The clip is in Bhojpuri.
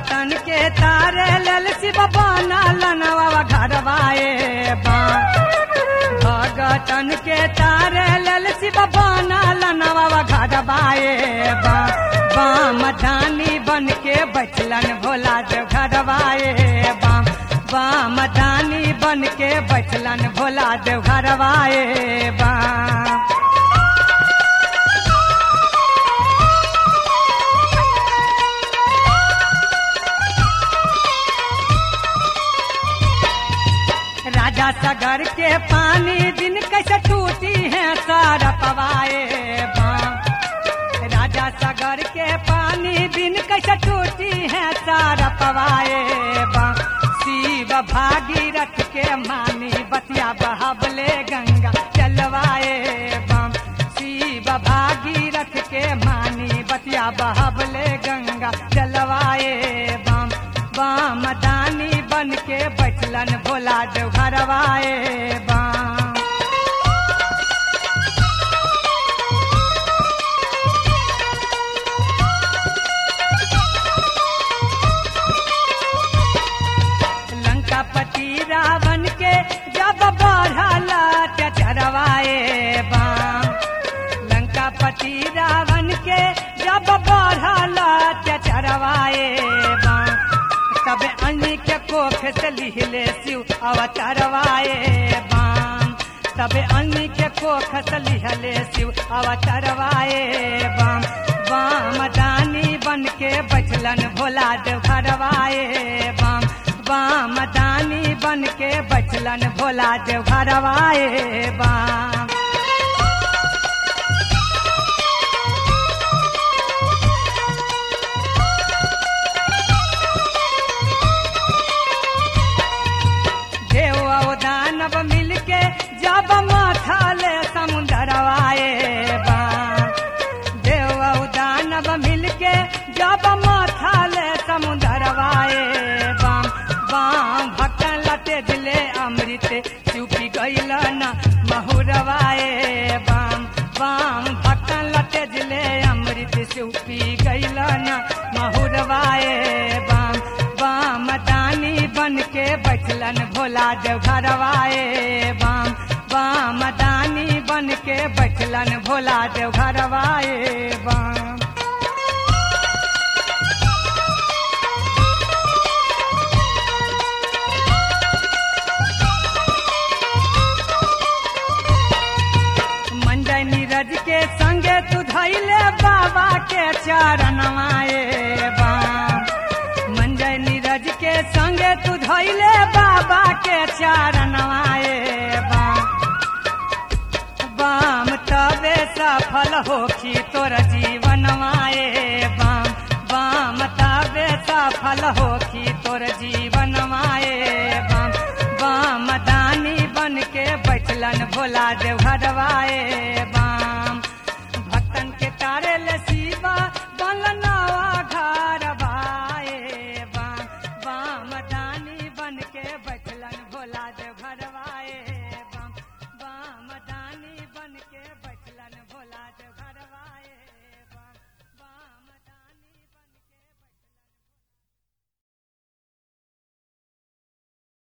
भगतन के तारे लल शिव बनल नवा घरवाए बा भगतन के तारे लल शिव बनल नवा घरवाए बा बाम धानी बन के बचलन भोला देव घरवाए बाम बाम धानी बन के बचलन भोला देव घरवाए बाम राजा सागर के पानी दिन कैसे टूटी है सारा पवाए बाम राजा सागर के पानी दिन कैसे टूटी है सारा पवाए बाम शिव भागीरथ के मानी बतिया बहावले गंगा चलवाए बाम शिव भागीरथ के मानी बतिया बहावले गंगा चलवाए बाम बाम दानी बन के बचलन भोला देव घरवाए बाम लंकापति रावण के जब बढ़ला चरवाए बाम लंकापति रावण के जब बढ़ला चरवाए बाम तब अन्य के कोख से लिहले शिव अवतरवाए बाम तब अन्य के कोख से लिहले शिव अवतरवाए बाम बाम दानी बन के बचलन भोला देव घरवाए बाम बाम दानी बन के बचलन भोला देव घरवाए बाम देव और दानव मिलके जब माथा ले समुंदरवाए बाम देव और दानव मिलके जब माथा ले समुंदरवाए बाम बाम भक्तन लटे दिले अमृत चुपी गईल न महुरवाए बाम बाम भक्तन लटे दिले अमृत चुपी गईल न महुरवाए बाम बाम दानी बन के बचलन भोला देव घरवाए बाम बाम दानी बन के बचलन भोला देव घरवाए बाम मंजय नीरज के संगे तू धैले बाबा के चरणवाए बाम मंजय नीरज के संगे तू धैले बाबा के चरणवाए बाम बाम तबे सफल होखी तोर जीवनवाए बाम बाम तबे सफल होखी तोर जीवनवाए बाम बाम दानी बन के बचलन भोला देव घरवाए